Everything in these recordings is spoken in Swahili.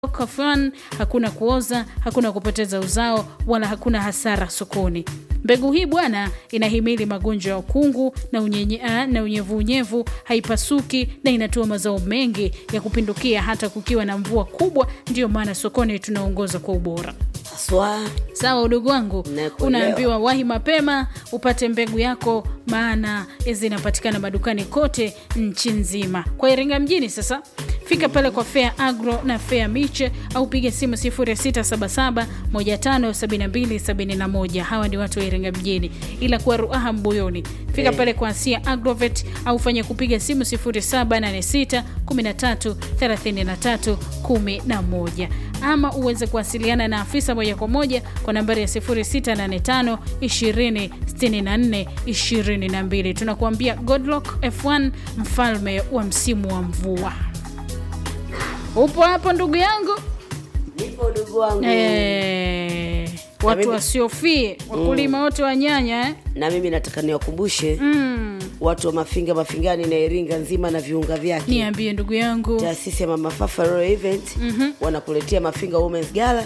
Kafan, hakuna kuoza, hakuna kupoteza uzao, wala hakuna hasara sokoni. Mbegu hii bwana, inahimili magonjwa ya ukungu na unyenye, ah, na unyevunyevu, haipasuki na inatoa mazao mengi ya kupindukia hata kukiwa na mvua kubwa. Ndiyo maana sokoni tunaongoza kwa ubora. Haswa Sawa udogo wangu, Nakuelewa. unaambiwa wahi mapema upate mbegu yako, maana zinapatikana madukani kote nchi nzima. Kwa Iringa mjini sasa, fika pale kwa Fair Agro na Fair Miche au piga simu 0677 157271. Hawa ni watu wa Iringa mjini, ila kwa Ruaha Mbuyuni fika Eh. pale kwa Asia Agrovet au fanya kupiga simu 0786 13 33 11 ama uweze kuwasiliana na afisa moja kwa moja kwa nambari ya 0685 20 64 22. Tunakuambia Godlock F1 mfalme wa msimu wa mvua. Upo hapo ndugu yangu nipo ndugu wangu eh, watu mimi- wasiofie wakulima wote wa nyanya eh? na mimi nataka niwakumbushe mm. watu wa mafinga mafingani na iringa nzima na viunga vyake Niambie ndugu yangu taasisi ya mama fafa Royal event wanakuletea mafinga womens gala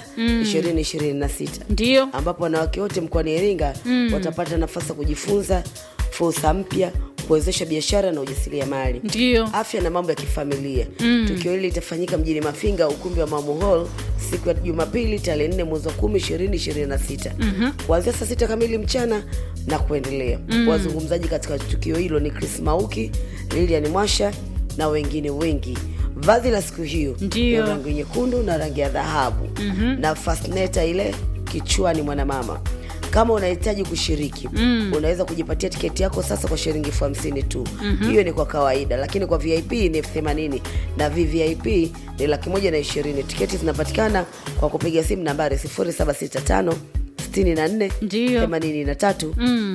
2026 ndio ambapo wanawake wote mkoani iringa watapata nafasi ya kujifunza fursa mpya kuwezesha biashara na ujasiriamali ndio afya na mambo ya kifamilia tukio hili litafanyika mjini mafinga ukumbi wa mamu hall siku ya jumapili tarehe 4 mwezi wa 10 2026 kuanzia saa sita kamili mchana na kuendelea wazungumzaji katika tukio hilo ni chris mauki lilian mwasha na wengine wengi vazi la siku hiyo Ndiyo. ya rangi nyekundu na rangi ya dhahabu na fasneta ile kichwani mwanamama kama unahitaji kushiriki mm. unaweza kujipatia tiketi yako sasa kwa shilingi elfu hamsini tu mm-hmm. hiyo ni kwa kawaida lakini kwa vip ni elfu themanini na vvip ni laki moja na ishirini tiketi zinapatikana kwa kupiga simu nambari 0765 64 Ndiyo. 83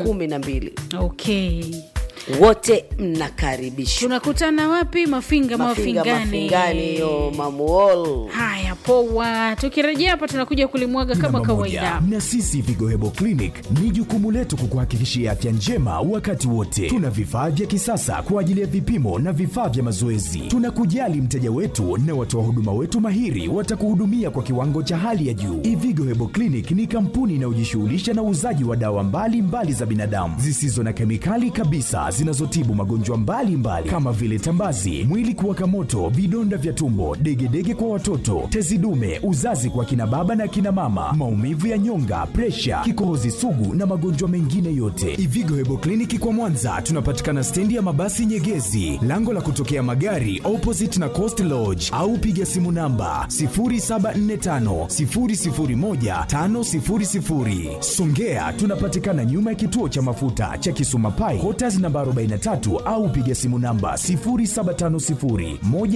12 okay wote mnakaribishwa tunakutana wapi mafinga mafinga mafingani mafingani hiyo mamuol haya poa tukirejea hapa tunakuja kulimwaga kama Namba kawaida moja, na sisi Vigohebo Clinic ni jukumu letu kukuhakikishia afya njema wakati wote. Tuna vifaa vya kisasa kwa ajili ya vipimo na vifaa vya mazoezi. Tunakujali mteja wetu na watoa huduma wetu mahiri watakuhudumia kwa kiwango cha hali ya juu. Ivigo Hebo Clinic ni kampuni inayojishughulisha na uuzaji wa dawa mbalimbali mbali za binadamu zisizo na kemikali kabisa zinazotibu magonjwa mbalimbali kama vile tambazi, mwili kuwaka moto, vidonda vya tumbo, degedege kwa watoto, tezi dume, uzazi kwa kina baba na kina mama, maumivu ya nyonga, presha, kikohozi sugu na magonjwa mengine yote. Ivigo Hebo Kliniki kwa Mwanza tunapatikana stendi ya mabasi Nyegezi, lango la kutokea magari opposite na Coast Lodge, au piga simu namba 0745 001 500. Songea tunapatikana nyuma ya kituo cha mafuta cha Kisuma Pai, Quarters namba 43 au piga simu namba 0750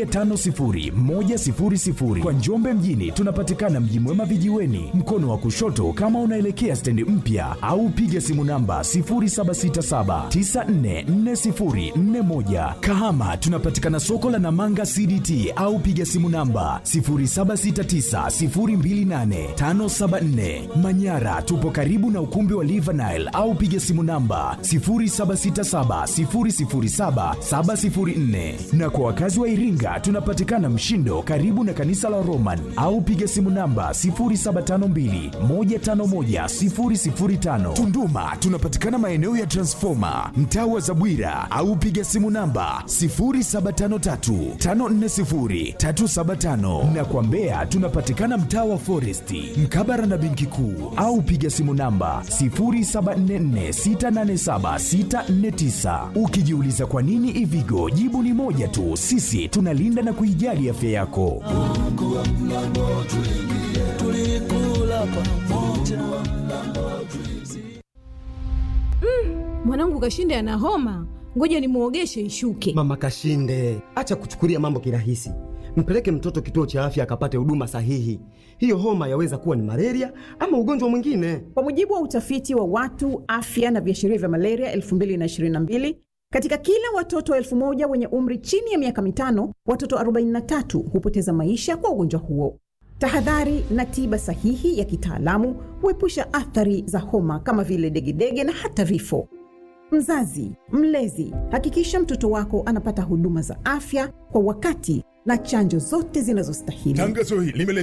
150 100. Kwa Njombe mjini tunapatikana Mji Mwema vijiweni, mkono wa kushoto kama unaelekea stendi mpya, au piga simu namba 0767 944041. Kahama tunapatikana soko la Namanga CDT au piga simu namba 0769028574. Manyara tupo karibu na ukumbi wa Livanile au piga simu namba 0767007704. Na kwa wakazi wa Iringa tunapatikana Mshindo karibu na kanisa la Roman au piga simu namba 0752151005. Tunduma tunapatikana maeneo ya Transformer mtaa wa Zabwira au piga simu namba 0753540375 na kwa Mbeya tunapatikana mtaa wa Foresti mkabara na benki kuu au piga simu namba 0744687649. Ukijiuliza kwa nini Ivigo, jibu ni moja tu, sisi tunalinda na kuijali afya yako. mwanangu kashinde ana homa ngoja nimwogeshe ishuke Mama Kashinde, acha kuchukulia mambo kirahisi. Mpeleke mtoto kituo cha afya akapate huduma sahihi. Hiyo homa yaweza kuwa ni malaria ama ugonjwa mwingine. Kwa mujibu wa utafiti wa watu afya na viashiria vya malaria 2022 katika kila watoto elfu moja wenye umri chini ya miaka mitano, watoto 43 hupoteza maisha kwa ugonjwa huo. Tahadhari na tiba sahihi ya kitaalamu huepusha athari za homa kama vile degedege na hata vifo. Mzazi, mlezi, hakikisha mtoto wako anapata huduma za afya kwa wakati na chanjo zote zinazostahili. Tangazo hili limeletwa